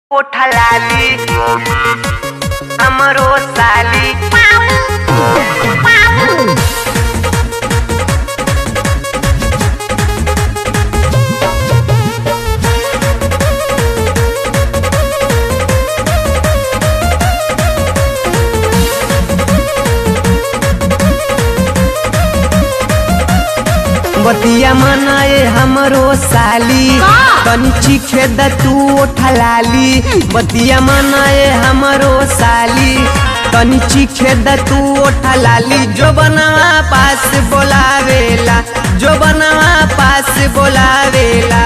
कोठा लाली हमरो साली बतिया मनाए हमरो साली का? तनी चीखे द तू ओठा लाली बतिया मनाए हमरो साली तनी चीखे द तू ओठा लाली जो बनवा पास बोलावेला जो बनवा पास बोलावेला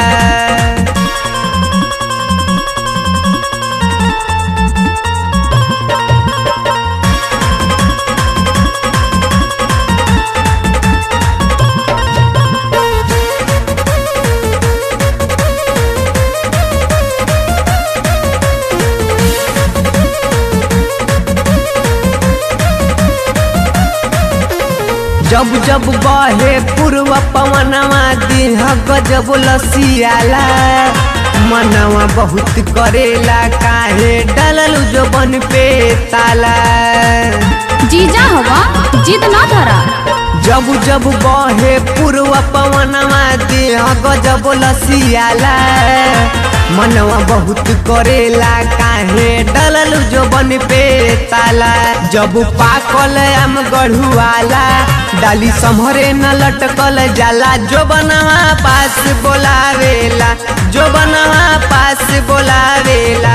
जब जब बहे पूर्व पवनवा देह गजब लसियाला मनवा बहुत करेला काहे डलल जो बन पे ताला जीजा हवा जिद ना धरा जब जब बहे पूर्व पवनवा देह गजब लसियाला मनवा बहुत करेला काहे डलल जो बन पे ताला जब पाकल आम गढ़ुआला डाली संभरे न लटकल जाला जो बनवा पास बोलावेला जो बनवा पास बोलावेला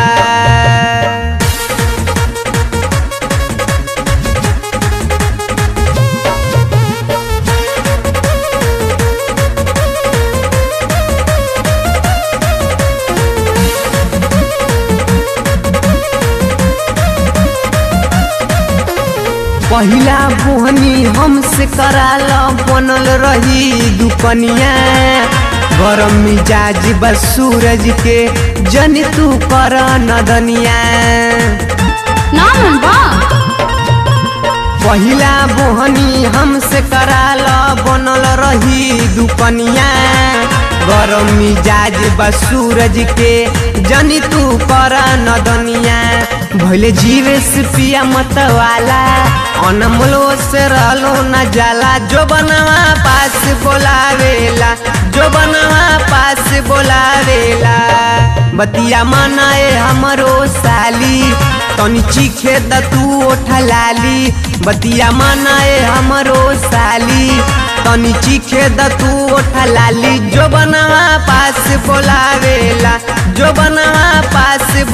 पहिला बोहनी हमसे कराल बनल रही दुकनिया गरम मिजाज बस सूरज के जन तू कर नदनिया ना मन बा पहिला बोहनी हमसे कराल बनल रही दुकनिया गरम मिजाज बस सूरज के जनी तू कर नदनिया भले जीवे से पिया मत वाला अनमोलो से रहलो न जाला जो बनवा पास बोलावेला जो बनवा पास बोलावेला बतिया मनाए हमरो साली तनी चीखे द तू ओठा लाली बतिया मनाए हमरो साली तनी चीखे द तू ओठा लाली जो बनवा पास बोलावेला जो बनवा पास